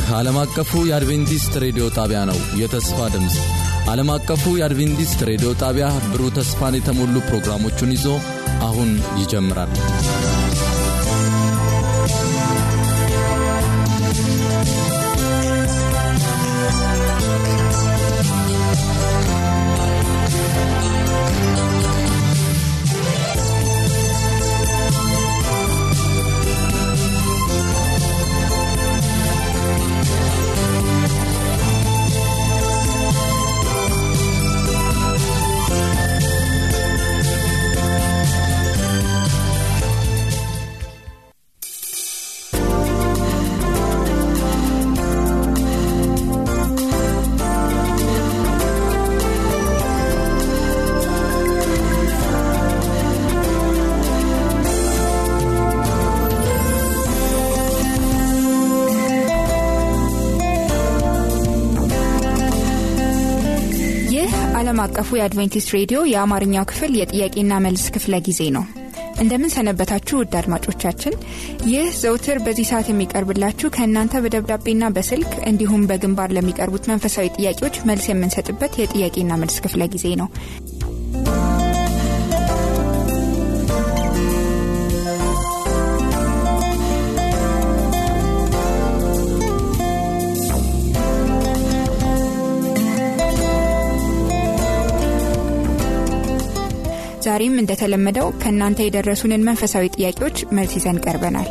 ዓለም አቀፉ የአድቬንቲስት ሬዲዮ ጣቢያ ነው። የተስፋ ድምፅ ዓለም አቀፉ የአድቬንቲስት ሬዲዮ ጣቢያ ብሩህ ተስፋን የተሞሉ ፕሮግራሞቹን ይዞ አሁን ይጀምራል። ይህ ዓለም አቀፉ የአድቬንቲስት ሬዲዮ የአማርኛው ክፍል የጥያቄና መልስ ክፍለ ጊዜ ነው። እንደምን ሰነበታችሁ ውድ አድማጮቻችን። ይህ ዘውትር በዚህ ሰዓት የሚቀርብላችሁ ከእናንተ በደብዳቤና በስልክ እንዲሁም በግንባር ለሚቀርቡት መንፈሳዊ ጥያቄዎች መልስ የምንሰጥበት የጥያቄና መልስ ክፍለ ጊዜ ነው። ዛሬም እንደተለመደው ከእናንተ የደረሱንን መንፈሳዊ ጥያቄዎች መልስ ይዘን ቀርበናል።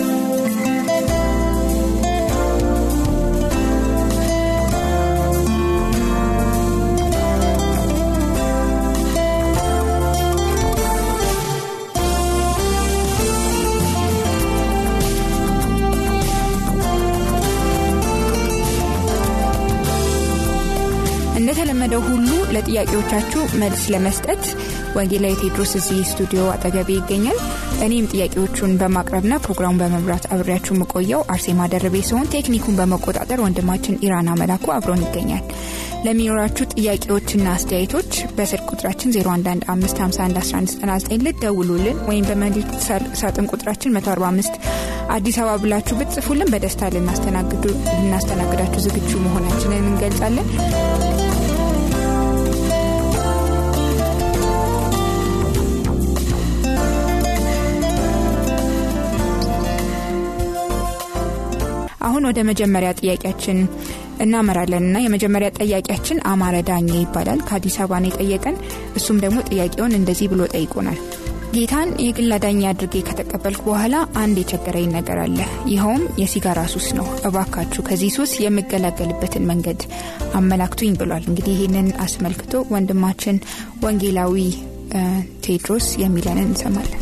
እንደተለመደው ሁሉ ለጥያቄዎቻችሁ መልስ ለመስጠት ወንጌላዊ ቴድሮስ እዚህ ስቱዲዮ አጠገቤ ይገኛል። እኔም ጥያቄዎቹን በማቅረብና ፕሮግራሙን በመምራት አብሬያችሁ የምቆየው አርሴማ ደርቤ ሲሆን ቴክኒኩን በመቆጣጠር ወንድማችን ኢራና መላኩ አብሮን ይገኛል። ለሚኖራችሁ ጥያቄዎችና አስተያየቶች በስልክ ቁጥራችን 0115511199 ልትደውሉልን ወይም በመልእክት ሳጥን ቁጥራችን 145 አዲስ አበባ ብላችሁ ብትጽፉልን በደስታ ልናስተናግዳችሁ ዝግጁ መሆናችንን እንገልጻለን። አሁን ወደ መጀመሪያ ጥያቄያችን እናመራለን እና የመጀመሪያ ጥያቄያችን አማረ ዳኘ ይባላል። ከአዲስ አበባ ነው የጠየቀን። እሱም ደግሞ ጥያቄውን እንደዚህ ብሎ ጠይቆናል። ጌታን የግል አዳኝ አድርጌ ከተቀበልኩ በኋላ አንድ የቸገረኝ ነገር አለ። ይኸውም የሲጋራ ሱስ ነው። እባካችሁ ከዚህ ሱስ የምገላገልበትን መንገድ አመላክቱኝ ብሏል። እንግዲህ ይህንን አስመልክቶ ወንድማችን ወንጌላዊ ቴድሮስ የሚለንን እንሰማለን።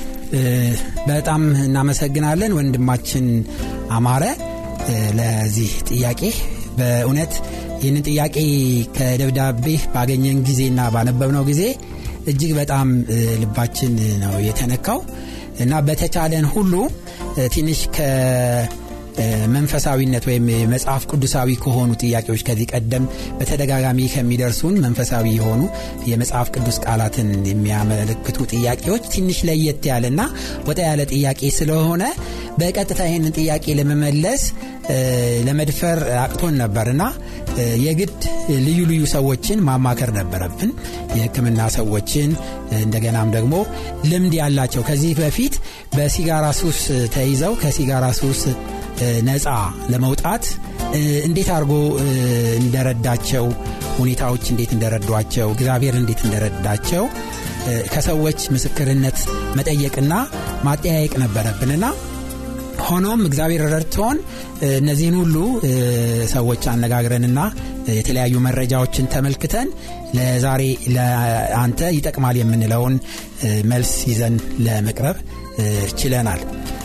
በጣም እናመሰግናለን ወንድማችን አማረ ለዚህ ጥያቄ። በእውነት ይህንን ጥያቄ ከደብዳቤ ባገኘን ጊዜና ባነበብነው ጊዜ እጅግ በጣም ልባችን ነው የተነካው እና በተቻለን ሁሉ ትንሽ ከመንፈሳዊነት ወይም መጽሐፍ ቅዱሳዊ ከሆኑ ጥያቄዎች ከዚህ ቀደም በተደጋጋሚ ከሚደርሱን መንፈሳዊ የሆኑ የመጽሐፍ ቅዱስ ቃላትን የሚያመለክቱ ጥያቄዎች ትንሽ ለየት ያለና ወጣ ያለ ጥያቄ ስለሆነ በቀጥታ ይህንን ጥያቄ ለመመለስ ለመድፈር አቅቶን ነበርና የግድ ልዩ ልዩ ሰዎችን ማማከር ነበረብን። የሕክምና ሰዎችን እንደገናም ደግሞ ልምድ ያላቸው ከዚህ በፊት በሲጋራ ሱስ ተይዘው ከሲጋራ ሱስ ነፃ ለመውጣት እንዴት አድርጎ እንደረዳቸው ሁኔታዎች እንዴት እንደረዷቸው እግዚአብሔር እንዴት እንደረዳቸው ከሰዎች ምስክርነት መጠየቅና ማጠያየቅ ነበረብንና ሆኖም እግዚአብሔር ረድቶን እነዚህን ሁሉ ሰዎች አነጋግረንና የተለያዩ መረጃዎችን ተመልክተን ለዛሬ ለአንተ ይጠቅማል የምንለውን መልስ ይዘን ለመቅረብ ችለናል።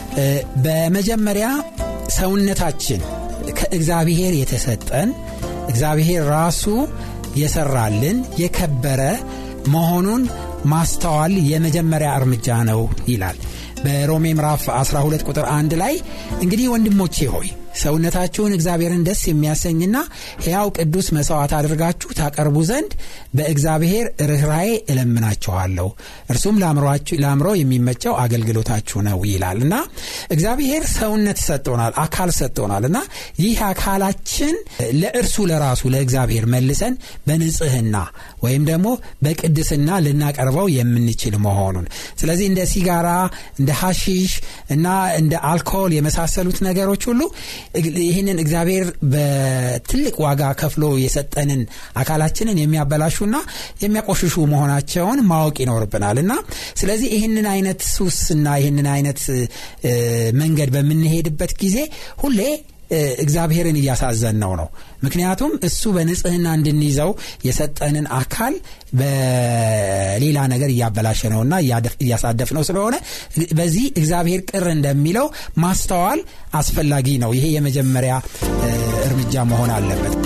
በመጀመሪያ ሰውነታችን ከእግዚአብሔር የተሰጠን እግዚአብሔር ራሱ የሰራልን የከበረ መሆኑን ማስተዋል የመጀመሪያ እርምጃ ነው ይላል። በሮሜ ምዕራፍ 12 ቁጥር 1 ላይ እንግዲህ ወንድሞቼ ሆይ ሰውነታችሁን እግዚአብሔርን ደስ የሚያሰኝና ሕያው ቅዱስ መሥዋዕት አድርጋችሁ ታቀርቡ ዘንድ በእግዚአብሔር ርኅራዬ እለምናችኋለሁ እርሱም ለአእምሮ የሚመቸው አገልግሎታችሁ ነው ይላል እና እግዚአብሔር ሰውነት ሰጥቶናል አካል ሰጥቶናል እና ይህ አካላችን ለእርሱ ለራሱ ለእግዚአብሔር መልሰን በንጽህና ወይም ደግሞ በቅድስና ልናቀርበው የምንችል መሆኑን ስለዚህ እንደ ሲጋራ እንደ ሐሺሽ እና እንደ አልኮል የመሳሰሉት ነገሮች ሁሉ ይህንን እግዚአብሔር በትልቅ ዋጋ ከፍሎ የሰጠንን አካላችንን የሚያበላሹና የሚያቆሽሹ መሆናቸውን ማወቅ ይኖርብናል እና ስለዚህ ይህንን አይነት ሱስና ይህንን አይነት መንገድ በምንሄድበት ጊዜ ሁሌ እግዚአብሔርን እያሳዘን ነው ነው ምክንያቱም እሱ በንጽህና እንድንይዘው የሰጠንን አካል በሌላ ነገር እያበላሸ ነውና እያሳደፍ ነው ስለሆነ በዚህ እግዚአብሔር ቅር እንደሚለው ማስተዋል አስፈላጊ ነው ይሄ የመጀመሪያ እርምጃ መሆን አለበት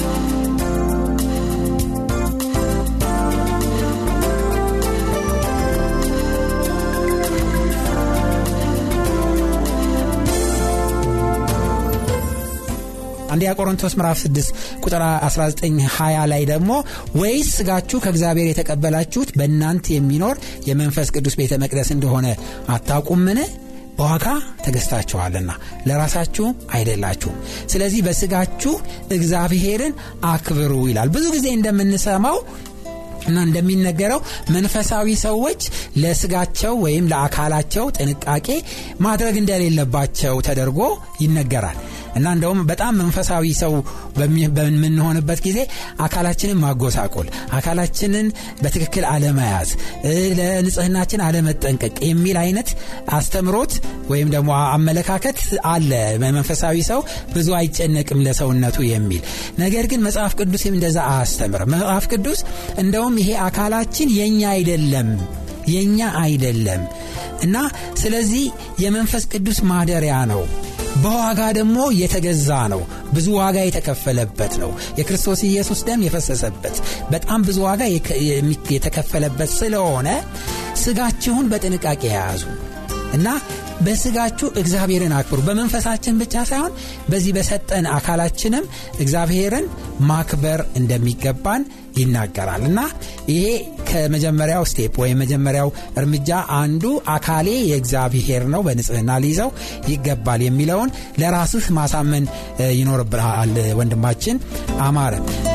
አንደኛ ቆሮንቶስ ምዕራፍ 6 ቁጥር 1920 ላይ ደግሞ ወይስ ስጋችሁ ከእግዚአብሔር የተቀበላችሁት በእናንተ የሚኖር የመንፈስ ቅዱስ ቤተ መቅደስ እንደሆነ አታውቁምን በዋጋ ተገዝታችኋልና ለራሳችሁ አይደላችሁም ስለዚህ በስጋችሁ እግዚአብሔርን አክብሩ ይላል ብዙ ጊዜ እንደምንሰማው እና እንደሚነገረው መንፈሳዊ ሰዎች ለስጋቸው ወይም ለአካላቸው ጥንቃቄ ማድረግ እንደሌለባቸው ተደርጎ ይነገራል እና እንደውም በጣም መንፈሳዊ ሰው በምንሆንበት ጊዜ አካላችንን ማጎሳቆል አካላችንን በትክክል አለመያዝ ለንጽህናችን አለመጠንቀቅ የሚል አይነት አስተምሮት ወይም ደግሞ አመለካከት አለ መንፈሳዊ ሰው ብዙ አይጨነቅም ለሰውነቱ የሚል ነገር ግን መጽሐፍ ቅዱስም እንደዛ አያስተምርም መጽሐፍ ቅዱስ እንደውም ይሄ አካላችን የኛ አይደለም የኛ አይደለም እና ስለዚህ የመንፈስ ቅዱስ ማደሪያ ነው በዋጋ ደግሞ የተገዛ ነው ብዙ ዋጋ የተከፈለበት ነው የክርስቶስ ኢየሱስ ደም የፈሰሰበት በጣም ብዙ ዋጋ የተከፈለበት ስለሆነ ስጋችሁን በጥንቃቄ የያዙ እና በስጋችሁ እግዚአብሔርን አክብሩ በመንፈሳችን ብቻ ሳይሆን በዚህ በሰጠን አካላችንም እግዚአብሔርን ማክበር እንደሚገባን ይናገራል እና ይሄ ከመጀመሪያው ስቴፕ ወይም መጀመሪያው እርምጃ አንዱ አካሌ የእግዚአብሔር ነው በንጽህና ሊይዘው ይገባል የሚለውን ለራስህ ማሳመን ይኖርብሃል ወንድማችን አማረ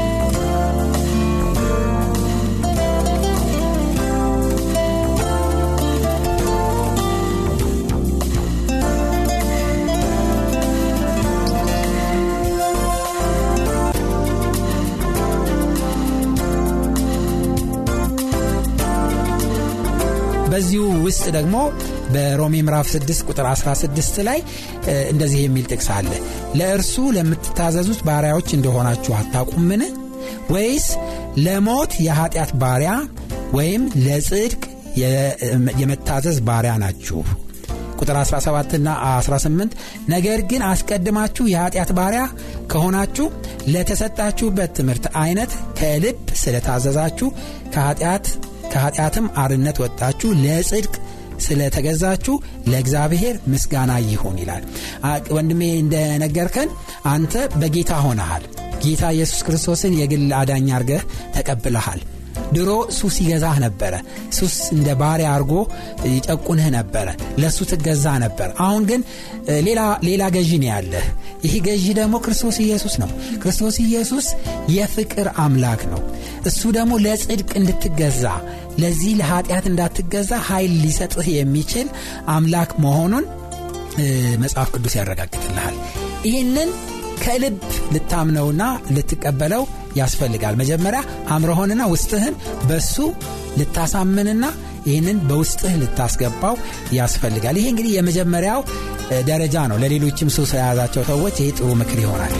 በዚሁ ውስጥ ደግሞ በሮሜ ምዕራፍ 6 ቁጥር 16 ላይ እንደዚህ የሚል ጥቅስ አለ ለእርሱ ለምትታዘዙት ባሪያዎች እንደሆናችሁ አታቁምን ወይስ ለሞት የኃጢአት ባሪያ ወይም ለጽድቅ የመታዘዝ ባሪያ ናችሁ ቁጥር 17 ና 18 ነገር ግን አስቀድማችሁ የኃጢአት ባሪያ ከሆናችሁ ለተሰጣችሁበት ትምህርት አይነት ከልብ ስለታዘዛችሁ ከኃጢአት ከኃጢአትም አርነት ወጣችሁ ለጽድቅ ስለተገዛችሁ ለእግዚአብሔር ምስጋና ይሁን ይላል ወንድሜ እንደነገርከን አንተ በጌታ ሆነሃል ጌታ ኢየሱስ ክርስቶስን የግል አዳኝ አርገህ ተቀብለሃል ድሮ ሱስ ይገዛህ ነበረ ሱስ እንደ ባሪያ አርጎ ይጨቁንህ ነበረ ለእሱ ትገዛ ነበር አሁን ግን ሌላ ገዢ ነው ያለህ ይህ ገዢ ደግሞ ክርስቶስ ኢየሱስ ነው ክርስቶስ ኢየሱስ የፍቅር አምላክ ነው እሱ ደግሞ ለጽድቅ እንድትገዛ ለዚህ ለኃጢአት እንዳትገዛ ኃይል ሊሰጥህ የሚችል አምላክ መሆኑን መጽሐፍ ቅዱስ ያረጋግጥልሃል ይህንን ከልብ ልታምነውና ልትቀበለው ያስፈልጋል መጀመሪያ አምረሆንና ውስጥህን በሱ ልታሳምንና ይህንን በውስጥህ ልታስገባው ያስፈልጋል ይሄ እንግዲህ የመጀመሪያው ደረጃ ነው ለሌሎችም ሱስ የያዛቸው ሰዎች ይህ ጥሩ ምክር ይሆናል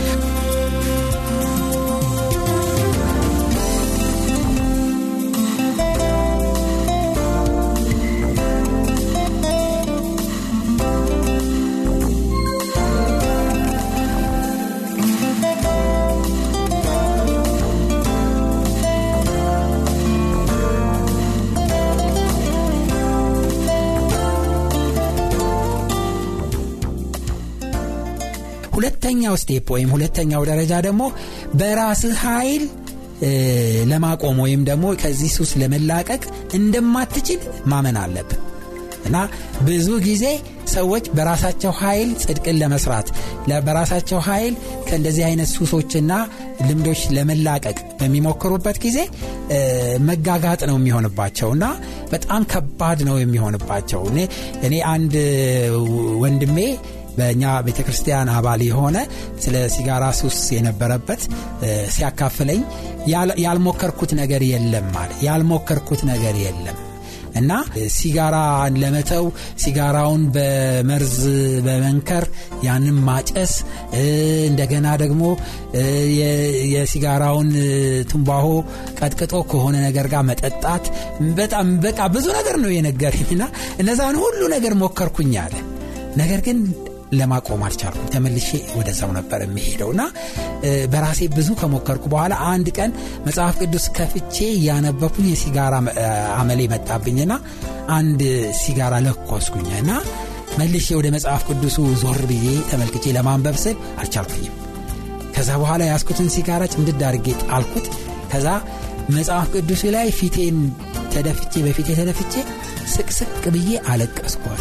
ሁለተኛው ስቴፕ ወይም ሁለተኛው ደረጃ ደግሞ በራስህ ኃይል ለማቆም ወይም ደግሞ ከዚህ ሱስ ለመላቀቅ እንደማትችል ማመን አለብን እና ብዙ ጊዜ ሰዎች በራሳቸው ኃይል ጽድቅን ለመስራት በራሳቸው ኃይል ከእንደዚህ አይነት ሱሶችና ልምዶች ለመላቀቅ በሚሞክሩበት ጊዜ መጋጋጥ ነው የሚሆንባቸው እና በጣም ከባድ ነው የሚሆንባቸው እኔ አንድ ወንድሜ በእኛ ቤተ ክርስቲያን አባል የሆነ ስለ ሲጋራ ሱስ የነበረበት ሲያካፍለኝ ያልሞከርኩት ነገር የለም አለ ያልሞከርኩት ነገር የለም እና ሲጋራን ለመተው ሲጋራውን በመርዝ በመንከር ያንም ማጨስ እንደገና ደግሞ የሲጋራውን ትንባሆ ቀጥቅጦ ከሆነ ነገር ጋር መጠጣት በጣም በቃ ብዙ ነገር ነው የነገረኝና እነዛን ሁሉ ነገር ሞከርኩኝ አለ ነገር ግን ለማቆም አልቻልኩም ተመልሼ ወደዛው ነበር የሚሄደው እና በራሴ ብዙ ከሞከርኩ በኋላ አንድ ቀን መጽሐፍ ቅዱስ ከፍቼ እያነበኩኝ የሲጋራ አመሌ መጣብኝና አንድ ሲጋራ ለኮስኩኝ እና መልሼ ወደ መጽሐፍ ቅዱሱ ዞር ብዬ ተመልክቼ ለማንበብ ስል አልቻልኩኝም ከዛ በኋላ ያስኩትን ሲጋራ ጭምድድ አድርጌ ጣልኩት ከዛ መጽሐፍ ቅዱሱ ላይ ፊቴን ተደፍቼ በፊቴ ተደፍቼ ስቅስቅ ብዬ አለቀስኳል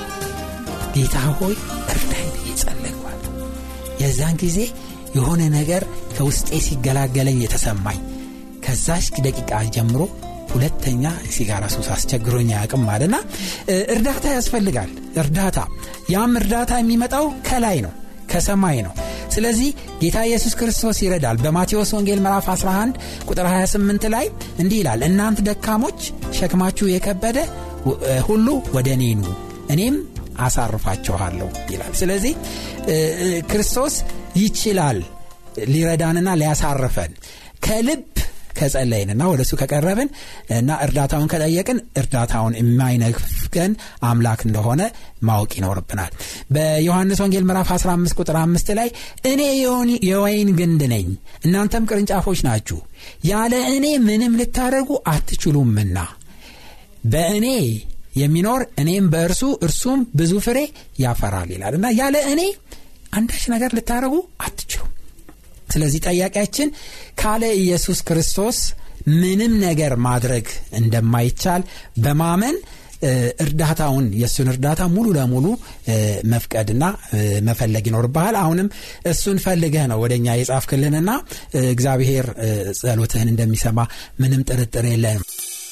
ጌታ ሆይ እርዳኝ ብዬ ጸለይኳል የዛን ጊዜ የሆነ ነገር ከውስጤ ሲገላገለኝ የተሰማኝ ከዛች ደቂቃ ጀምሮ ሁለተኛ ሲጋራ ሱስ አስቸግሮኝ አያውቅም አለና እርዳታ ያስፈልጋል እርዳታ ያም እርዳታ የሚመጣው ከላይ ነው ከሰማይ ነው ስለዚህ ጌታ ኢየሱስ ክርስቶስ ይረዳል በማቴዎስ ወንጌል ምዕራፍ 11 ቁጥር 28 ላይ እንዲህ ይላል እናንት ደካሞች ሸክማችሁ የከበደ ሁሉ ወደ እኔ ኑ እኔም አሳርፋችኋለሁ ይላል ስለዚህ ክርስቶስ ይችላል ሊረዳንና ሊያሳርፈን ከልብ ከጸለይንና ወደ እሱ ከቀረብን እና እርዳታውን ከጠየቅን እርዳታውን የማይነፍገን አምላክ እንደሆነ ማወቅ ይኖርብናል በዮሐንስ ወንጌል ምዕራፍ 15 ቁጥር 5 ላይ እኔ የወይን ግንድ ነኝ እናንተም ቅርንጫፎች ናችሁ ያለ እኔ ምንም ልታደርጉ አትችሉምና በእኔ የሚኖር እኔም በእርሱ እርሱም ብዙ ፍሬ ያፈራል ይላል እና ያለ እኔ አንዳች ነገር ልታደርጉ አትችሉም ስለዚህ ጠያቂያችን ካለ ኢየሱስ ክርስቶስ ምንም ነገር ማድረግ እንደማይቻል በማመን እርዳታውን የእሱን እርዳታ ሙሉ ለሙሉ መፍቀድና መፈለግ ይኖርብሃል አሁንም እሱን ፈልገህ ነው ወደ እኛ የጻፍክልንና እግዚአብሔር ጸሎትህን እንደሚሰማ ምንም ጥርጥር የለንም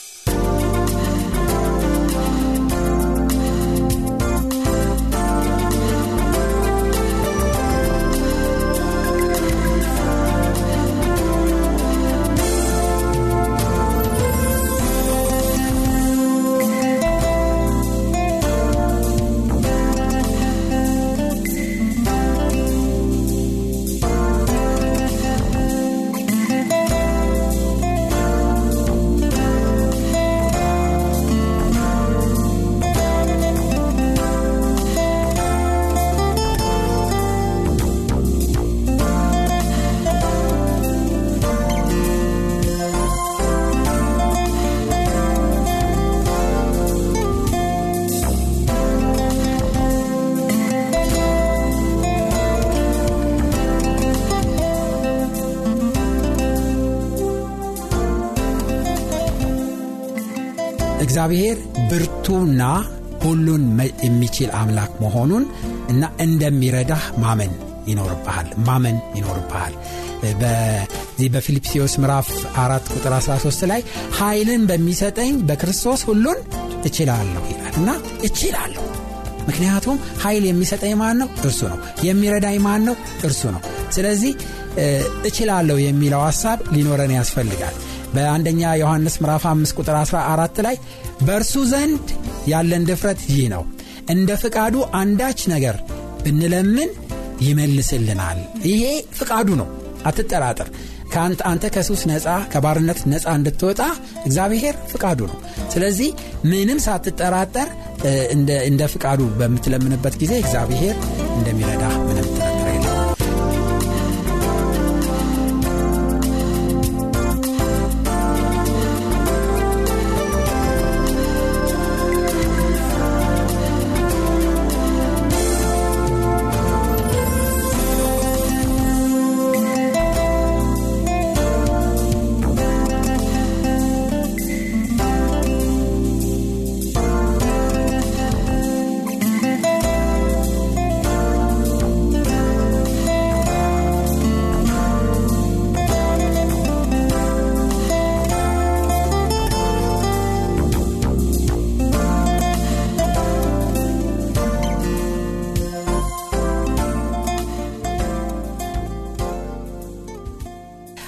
እግዚአብሔር ብርቱና ሁሉን የሚችል አምላክ መሆኑን እና እንደሚረዳህ ማመን ይኖርብሃል ማመን ይኖርብሃል በዚህ በፊልጵስዎስ ምዕራፍ 4 ቁጥር 13 ላይ ኃይልን በሚሰጠኝ በክርስቶስ ሁሉን እችላለሁ ይላል እና እችላለሁ ምክንያቱም ኃይል የሚሰጠኝ ማን ነው እርሱ ነው የሚረዳኝ ማን ነው እርሱ ነው ስለዚህ እችላለሁ የሚለው ሐሳብ ሊኖረን ያስፈልጋል በአንደኛ ዮሐንስ ምዕራፍ 5 ቁጥር 14 ላይ በእርሱ ዘንድ ያለን ድፍረት ይህ ነው እንደ ፍቃዱ አንዳች ነገር ብንለምን ይመልስልናል ይሄ ፍቃዱ ነው አትጠራጥር አንተ ከሱስ ነፃ ከባርነት ነፃ እንድትወጣ እግዚአብሔር ፍቃዱ ነው ስለዚህ ምንም ሳትጠራጠር እንደ ፍቃዱ በምትለምንበት ጊዜ እግዚአብሔር እንደሚረዳ ምንም ጥርጥር የለም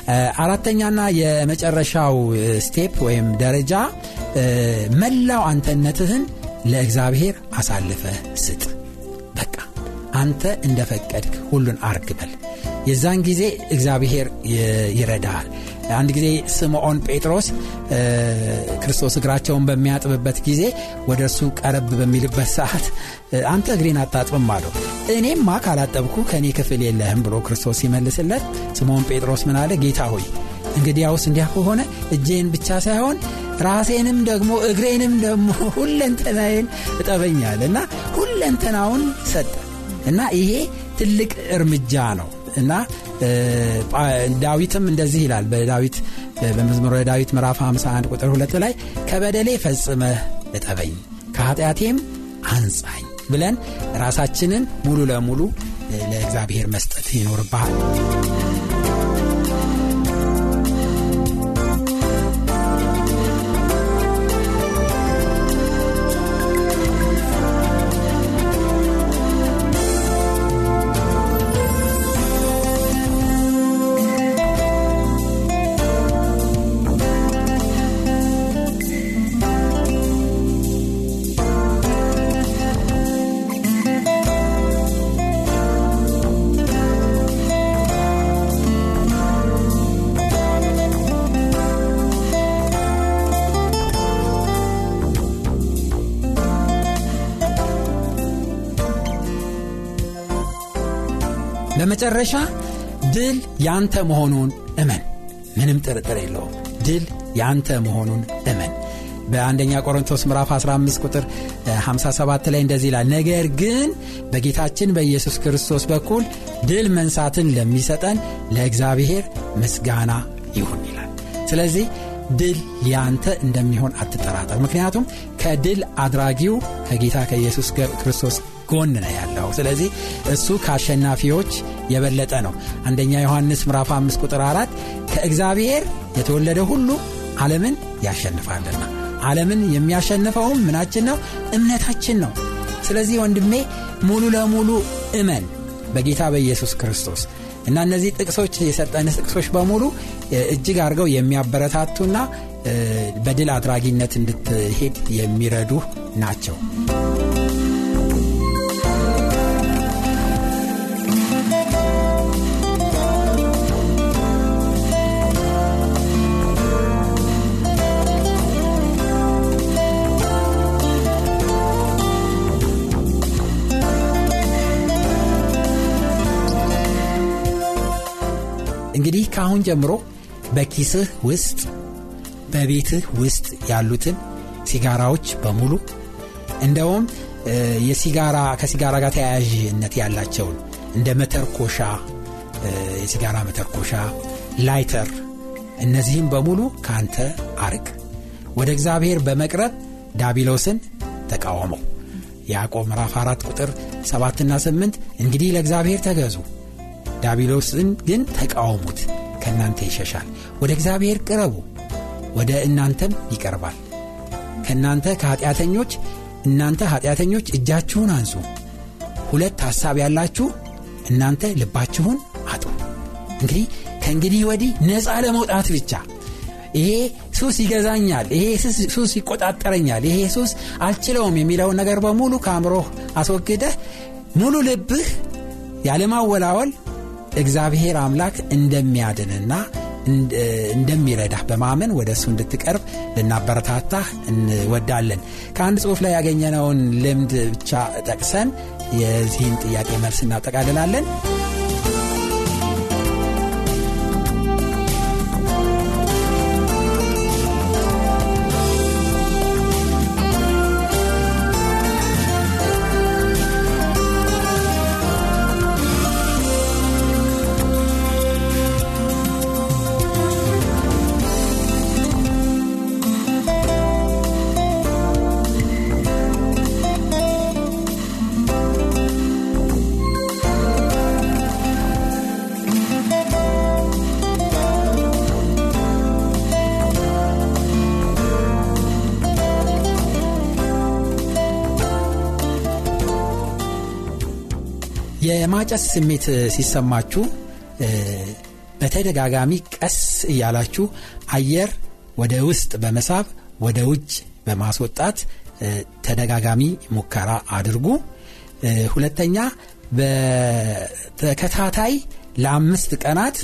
አራተኛና የመጨረሻው ስቴፕ ወይም ደረጃ መላው አንተነትህን ለእግዚአብሔር አሳልፈ ስጥ። በቃ አንተ እንደፈቀድክ ሁሉን አርግበል። የዛን ጊዜ እግዚአብሔር ይረዳሃል። አንድ ጊዜ ስምዖን ጴጥሮስ ክርስቶስ እግራቸውን በሚያጥብበት ጊዜ ወደ እርሱ ቀረብ በሚልበት ሰዓት አንተ እግሬን አታጥብም አለው። እኔማ ካላጠብኩ ከእኔ ክፍል የለህም ብሎ ክርስቶስ ሲመልስለት ስምዖን ጴጥሮስ ምን አለ? ጌታ ሆይ እንግዲያውስ እንዲያ ከሆነ እጄን ብቻ ሳይሆን ራሴንም ደግሞ እግሬንም ደግሞ ሁለንተናዬን እጠበኛል እና ሁለንተናውን ሰጠ እና ይሄ ትልቅ እርምጃ ነው እና ዳዊትም እንደዚህ ይላል በዳዊት በመዝሙረ ዳዊት ምዕራፍ 51 ቁጥር 2 ላይ ከበደሌ ፈጽመህ እጠበኝ ከኃጢአቴም አንጻኝ ብለን ራሳችንን ሙሉ ለሙሉ ለእግዚአብሔር መስጠት ይኖርብሃል በመጨረሻ ድል ያንተ መሆኑን እመን። ምንም ጥርጥር የለውም። ድል ያንተ መሆኑን እመን። በአንደኛ ቆሮንቶስ ምዕራፍ 15 ቁጥር 57 ላይ እንደዚህ ይላል፣ ነገር ግን በጌታችን በኢየሱስ ክርስቶስ በኩል ድል መንሳትን ለሚሰጠን ለእግዚአብሔር ምስጋና ይሁን ይላል። ስለዚህ ድል ያንተ እንደሚሆን አትጠራጠር። ምክንያቱም ከድል አድራጊው ከጌታ ከኢየሱስ ክርስቶስ ጎን ነው ያለው። ስለዚህ እሱ ከአሸናፊዎች የበለጠ ነው። አንደኛ ዮሐንስ ምዕራፍ 5 ቁጥር 4 ከእግዚአብሔር የተወለደ ሁሉ ዓለምን ያሸንፋልና ዓለምን የሚያሸንፈውም ምናችን ነው? እምነታችን ነው። ስለዚህ ወንድሜ ሙሉ ለሙሉ እመን በጌታ በኢየሱስ ክርስቶስ እና እነዚህ ጥቅሶች የሰጠን ጥቅሶች በሙሉ እጅግ አድርገው የሚያበረታቱና በድል አድራጊነት እንድትሄድ የሚረዱ ናቸው። እንግዲህ ከአሁን ጀምሮ በኪስህ ውስጥ በቤትህ ውስጥ ያሉትን ሲጋራዎች በሙሉ እንደውም የሲጋራ ከሲጋራ ጋር ተያያዥነት ያላቸውን እንደ መተርኮሻ የሲጋራ መተርኮሻ ላይተር እነዚህም በሙሉ ካንተ አርቅ ወደ እግዚአብሔር በመቅረብ ዳቢሎስን ተቃወመው ያዕቆብ ምዕራፍ 4 ቁጥር 7ና 8 እንግዲህ ለእግዚአብሔር ተገዙ ዳቢሎስን ግን ተቃወሙት ከእናንተ ይሸሻል ወደ እግዚአብሔር ቅረቡ ወደ እናንተም ይቀርባል ከእናንተ ከኀጢአተኞች እናንተ ኀጢአተኞች እጃችሁን አንሱ ሁለት ሐሳብ ያላችሁ እናንተ ልባችሁን አጡ እንግዲህ ከእንግዲህ ወዲህ ነፃ ለመውጣት ብቻ ይሄ ሱስ ይገዛኛል ይሄ ሱስ ይቆጣጠረኛል ይሄ ሱስ አልችለውም የሚለውን ነገር በሙሉ ከአእምሮህ አስወግደህ ሙሉ ልብህ ያለማወላወል እግዚአብሔር አምላክ እንደሚያድንና እንደሚረዳህ በማመን ወደ እሱ እንድትቀርብ ልናበረታታህ እንወዳለን ከአንድ ጽሑፍ ላይ ያገኘነውን ልምድ ብቻ ጠቅሰን የዚህን ጥያቄ መልስ እናጠቃልላለን የማጨስ ስሜት ሲሰማችሁ በተደጋጋሚ ቀስ እያላችሁ አየር ወደ ውስጥ በመሳብ ወደ ውጭ በማስወጣት ተደጋጋሚ ሙከራ አድርጉ። ሁለተኛ በተከታታይ ለአምስት ቀናት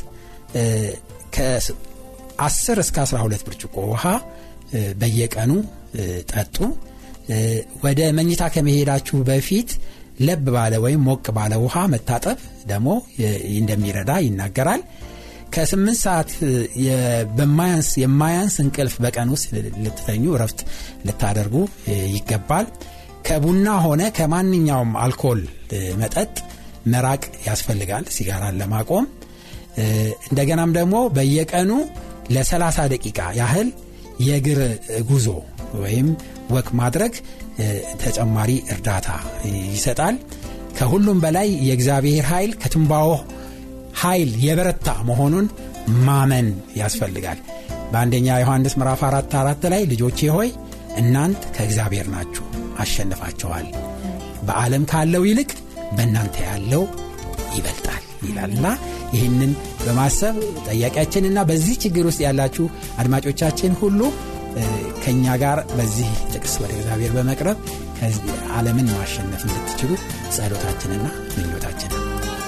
ከ10 እስከ 12 ብርጭቆ ውሃ በየቀኑ ጠጡ። ወደ መኝታ ከመሄዳችሁ በፊት ለብ ባለ ወይም ሞቅ ባለ ውሃ መታጠብ ደግሞ እንደሚረዳ ይናገራል። ከስምንት ሰዓት በማያንስ የማያንስ እንቅልፍ በቀን ውስጥ ልትተኙ እረፍት ልታደርጉ ይገባል። ከቡና ሆነ ከማንኛውም አልኮል መጠጥ መራቅ ያስፈልጋል ሲጋራን ለማቆም። እንደገናም ደግሞ በየቀኑ ለ30 ደቂቃ ያህል የእግር ጉዞ ወይም ወክ ማድረግ ተጨማሪ እርዳታ ይሰጣል። ከሁሉም በላይ የእግዚአብሔር ኃይል ከትንባሆ ኃይል የበረታ መሆኑን ማመን ያስፈልጋል። በአንደኛ ዮሐንስ ምዕራፍ 4 4 ላይ ልጆቼ ሆይ እናንት ከእግዚአብሔር ናችሁ አሸንፋቸዋል፣ በዓለም ካለው ይልቅ በእናንተ ያለው ይበልጣል ይላልና ይህንን በማሰብ ጠያቂያችንና በዚህ ችግር ውስጥ ያላችሁ አድማጮቻችን ሁሉ ከእኛ ጋር በዚህ ጥቅስ ወደ እግዚአብሔር በመቅረብ ዓለምን ማሸነፍ እንድትችሉ ጸሎታችንና ምኞታችን ነው።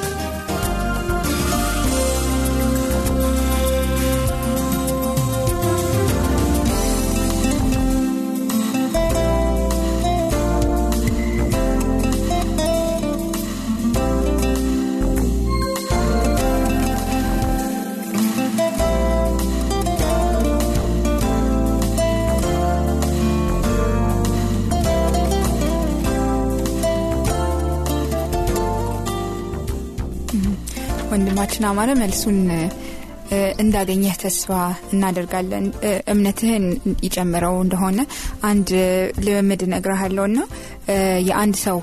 ወንድማችን አማረ መልሱን እንዳገኘህ ተስፋ እናደርጋለን። እምነትህን ይጨምረው እንደሆነ አንድ ልምምድ እነግርሃለሁ ና የአንድ ሰው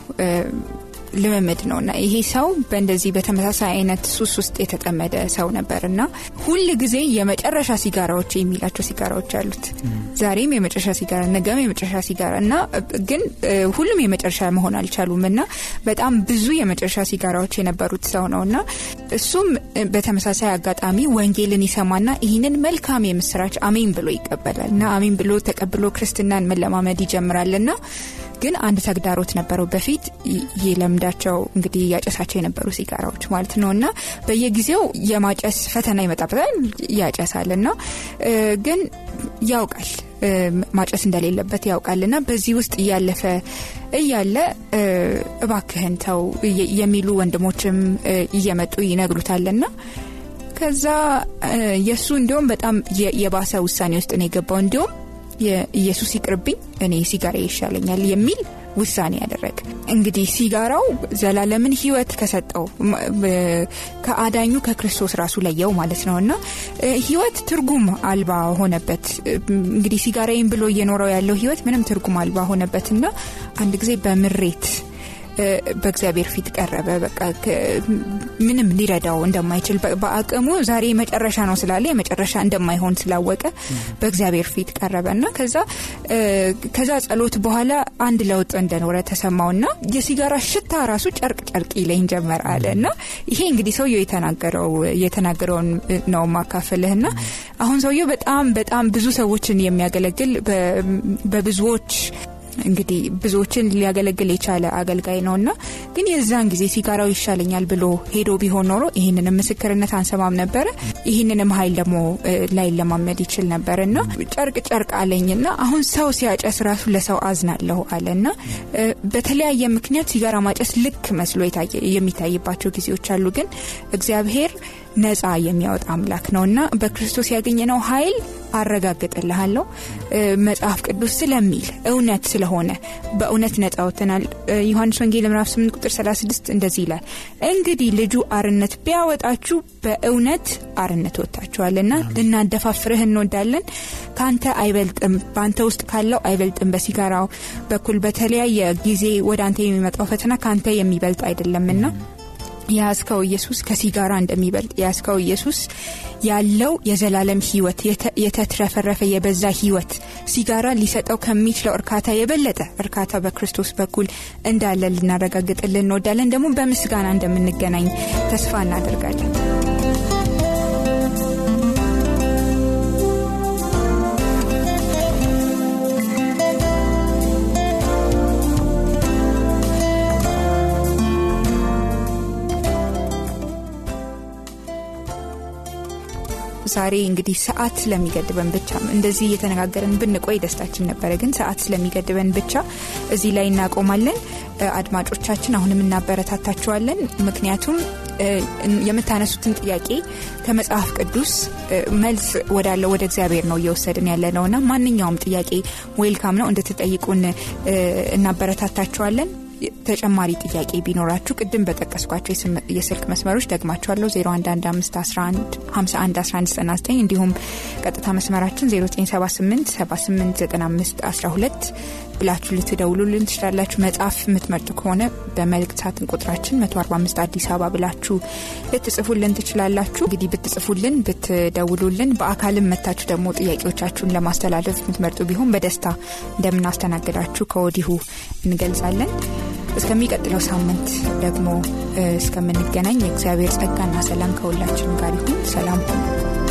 ልምምድ ነው እና ይሄ ሰው በእንደዚህ በተመሳሳይ አይነት ሱስ ውስጥ የተጠመደ ሰው ነበር እና ሁል ጊዜ የመጨረሻ ሲጋራዎች የሚላቸው ሲጋራዎች አሉት። ዛሬም የመጨረሻ ሲጋራ፣ ነገም የመጨረሻ ሲጋራ እና ግን ሁሉም የመጨረሻ መሆን አልቻሉም እና በጣም ብዙ የመጨረሻ ሲጋራዎች የነበሩት ሰው ነው እና እሱም በተመሳሳይ አጋጣሚ ወንጌልን ይሰማና ይህንን መልካም የምስራች አሜን ብሎ ይቀበላል እና አሜን ብሎ ተቀብሎ ክርስትናን መለማመድ ይጀምራል እና ግን አንድ ተግዳሮት ነበረው። በፊት የለምዳቸው እንግዲህ ያጨሳቸው የነበሩ ሲጋራዎች ማለት ነው እና በየጊዜው የማጨስ ፈተና ይመጣበታል። ያጨሳል እና ግን ያውቃል ማጨስ እንደሌለበት ያውቃል እና በዚህ ውስጥ እያለፈ እያለ እባክህን ተው የሚሉ ወንድሞችም እየመጡ ይነግሩታልና ከዛ የእሱ እንዲሁም በጣም የባሰ ውሳኔ ውስጥ ነው የገባው እንዲሁም የኢየሱስ ይቅርብኝ እኔ ሲጋራ ይሻለኛል የሚል ውሳኔ ያደረገ እንግዲህ ሲጋራው ዘላለምን ህይወት ከሰጠው ከአዳኙ ከክርስቶስ ራሱ ለየው ማለት ነው እና ህይወት ትርጉም አልባ ሆነበት እንግዲህ ሲጋራይን ብሎ እየኖረው ያለው ህይወት ምንም ትርጉም አልባ ሆነበት እና አንድ ጊዜ በምሬት በእግዚአብሔር ፊት ቀረበ። በቃ ምንም ሊረዳው እንደማይችል በአቅሙ ዛሬ መጨረሻ ነው ስላለ የመጨረሻ እንደማይሆን ስላወቀ በእግዚአብሔር ፊት ቀረበ እና ከዛ ከዛ ጸሎት በኋላ አንድ ለውጥ እንደኖረ ተሰማውና የሲጋራ ሽታ ራሱ ጨርቅ ጨርቅ ይለኝ ጀመር አለ እና ይሄ እንግዲህ ሰውየው የተናገረው የተናገረውን ነው ማካፈልህና አሁን ሰውየው በጣም በጣም ብዙ ሰዎችን የሚያገለግል በብዙዎች እንግዲህ ብዙዎችን ሊያገለግል የቻለ አገልጋይ ነው እና ግን የዛን ጊዜ ሲጋራው ይሻለኛል ብሎ ሄዶ ቢሆን ኖሮ ይህንንም ምስክርነት አንሰማም ነበረ። ይህንንም ሀይል ደግሞ ላይ ለማመድ ይችል ነበር እና ጨርቅ ጨርቅ አለኝና አሁን ሰው ሲያጨስ ራሱ ለሰው አዝናለሁ አለና በተለያየ ምክንያት ሲጋራ ማጨስ ልክ መስሎ የሚታይባቸው ጊዜዎች አሉ። ግን እግዚአብሔር ነፃ የሚያወጣ አምላክ ነው እና በክርስቶስ ያገኘነው ኃይል አረጋግጥልሃለሁ መጽሐፍ ቅዱስ ስለሚል እውነት ስለሆነ በእውነት ነፃ ወጥተናል። ዮሐንስ ወንጌል ምዕራፍ 8 ቁጥር 36 እንደዚህ ይላል፣ እንግዲህ ልጁ አርነት ቢያወጣችሁ በእውነት አርነት ወጥታችኋልና ልናደፋፍርህ እንወዳለን። ከአንተ አይበልጥም፣ በአንተ ውስጥ ካለው አይበልጥም። በሲጋራው በኩል በተለያየ ጊዜ ወደ አንተ የሚመጣው ፈተና ከአንተ የሚበልጥ አይደለምና የያዝከው ኢየሱስ ከሲጋራ እንደሚበልጥ የያዝከው ኢየሱስ ያለው የዘላለም ህይወት የተትረፈረፈ የበዛ ህይወት ሲጋራ ሊሰጠው ከሚችለው እርካታ የበለጠ እርካታ በክርስቶስ በኩል እንዳለ ልናረጋግጥልን እንወዳለን። ደግሞ በምስጋና እንደምንገናኝ ተስፋ እናደርጋለን። ዛሬ እንግዲህ ሰዓት ስለሚገድበን ብቻ እንደዚህ እየተነጋገርን ብንቆይ ደስታችን ነበረ። ግን ሰዓት ስለሚገድበን ብቻ እዚህ ላይ እናቆማለን። አድማጮቻችን አሁንም እናበረታታችኋለን። ምክንያቱም የምታነሱትን ጥያቄ ከመጽሐፍ ቅዱስ መልስ ወዳለው ወደ እግዚአብሔር ነው እየወሰድን ያለ ነውና ማንኛውም ጥያቄ ዌልካም ነው እንድትጠይቁን እናበረታታችኋለን። ተጨማሪ ጥያቄ ቢኖራችሁ ቅድም በጠቀስኳቸው የስልክ መስመሮች ደግማችኋለሁ 0115111199 እንዲሁም ቀጥታ መስመራችን 0978789512 ብላችሁ ልትደውሉልን ትችላላችሁ። መጽሐፍ የምትመርጡ ከሆነ በመልእክት ሳጥን ቁጥራችን 145 አዲስ አበባ ብላችሁ ልትጽፉልን ትችላላችሁ። እንግዲህ ብትጽፉልን ብትደውሉልን፣ በአካልም መታችሁ ደግሞ ጥያቄዎቻችሁን ለማስተላለፍ የምትመርጡ ቢሆን በደስታ እንደምናስተናግዳችሁ ከወዲሁ እንገልጻለን። እስከሚቀጥለው ሳምንት ደግሞ እስከምንገናኝ የእግዚአብሔር ጸጋና ሰላም ከሁላችን ጋር ይሁን። ሰላም ሁኑ።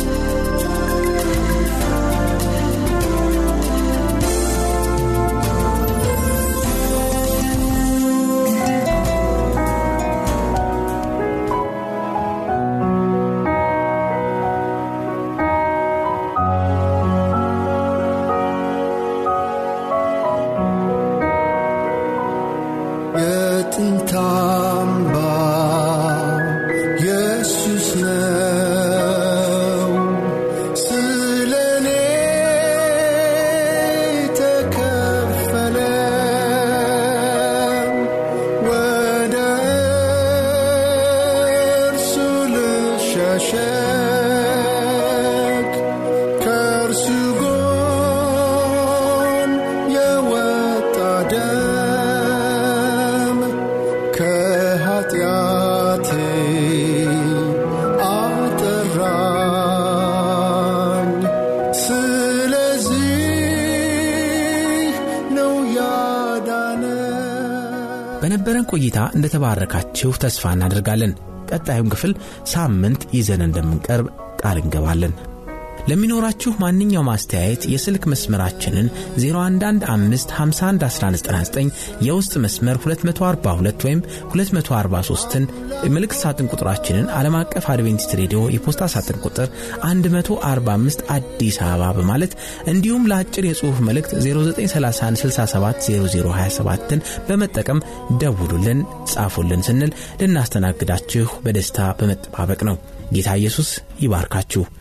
በነበረን ቆይታ እንደተባረካችሁ ተስፋ እናደርጋለን። ቀጣዩን ክፍል ሳምንት ይዘን እንደምንቀርብ ቃል እንገባለን። ለሚኖራችሁ ማንኛውም አስተያየት የስልክ መስመራችንን 0115511199 የውስጥ መስመር 242 ወይም 243ን መልእክት ሳጥን ቁጥራችንን ዓለም አቀፍ አድቬንቲስት ሬዲዮ የፖስታ ሳጥን ቁጥር 145 አዲስ አበባ በማለት እንዲሁም ለአጭር የጽሑፍ መልእክት 0931670027ን በመጠቀም ደውሉልን፣ ጻፉልን ስንል ልናስተናግዳችሁ በደስታ በመጠባበቅ ነው። ጌታ ኢየሱስ ይባርካችሁ።